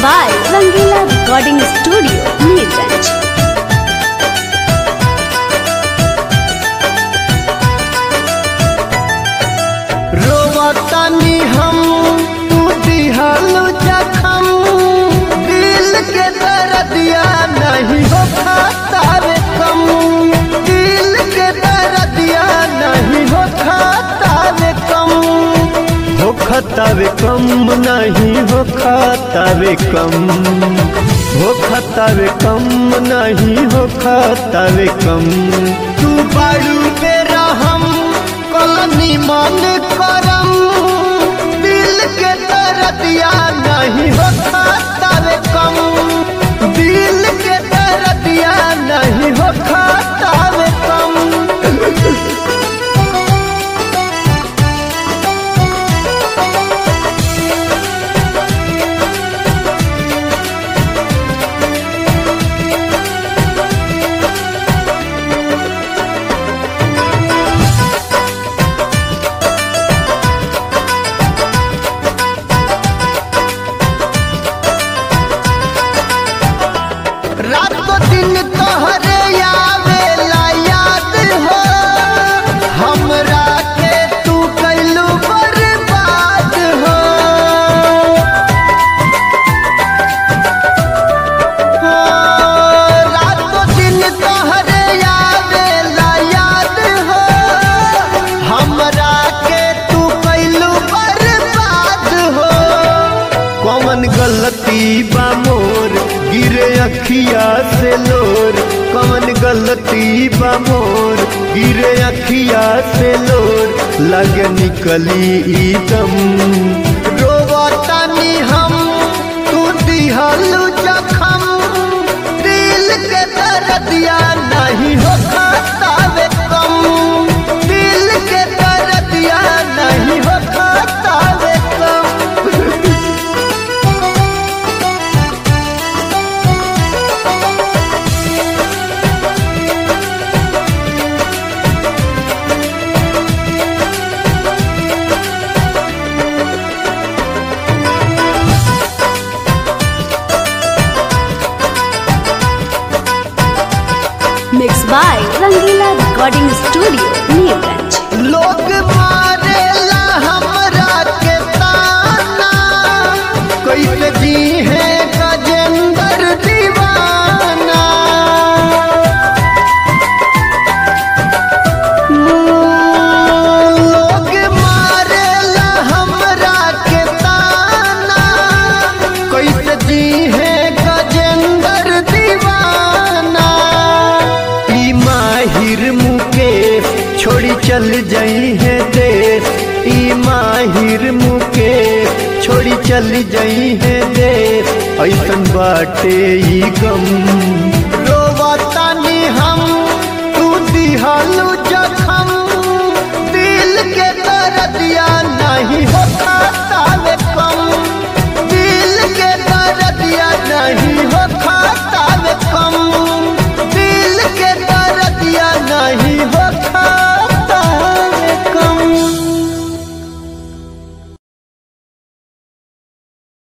by Rangila Recording Studio, Neerganj. रोवतानी हम तू दिहल जखम दिल के दर्दिया नहीं हो खातावे कम दिल के दर्दिया नहीं हो खातावे कम हो खतावे कम नहीं हो खातावे कम हो खतावे कम नहीं हो खातावे कम तू बाड़ू मेरा हम कलनी मन करम दिल के दर्दिया नहीं हो खातावे कम दिल के दर्दिया नहीं हो खातावे कम रातों दिन तोहरे आवेला याद हो हमरा के तू कैलू बर्बाद हो हो, रातों दिन तोहरे आवेला याद हो हमरा के तू कैलू बर्बाद हो कौन गलती बा मोर गिरे अखिया से लोर कौन गलती बा मोर गिरे अखिया से लोर लग निकली ई दम रोवतानी हम तू दिहलू जखम दिल के दर्दिया नहीं हो खातावे कम दिल के दर्दिया नहीं हो खातावे कम Mixed by Rangila Recording Studio, Neerganj. लोग मारेला हमरा के ताना कैसे जी है गजेंद्र दीवाना लोग मारेला हमरा के ताना कैसे जी है गजेंद्र दीवाना ई माहिर मुकेश छोड़ी चल जाई है देश ई माहिर मुकेश छोड़ी चल जाई है देश ऐसन बाटे ई गम रोवतानी हम तू दिहालू जखम दिल के दर्दिया नहीं हो खाता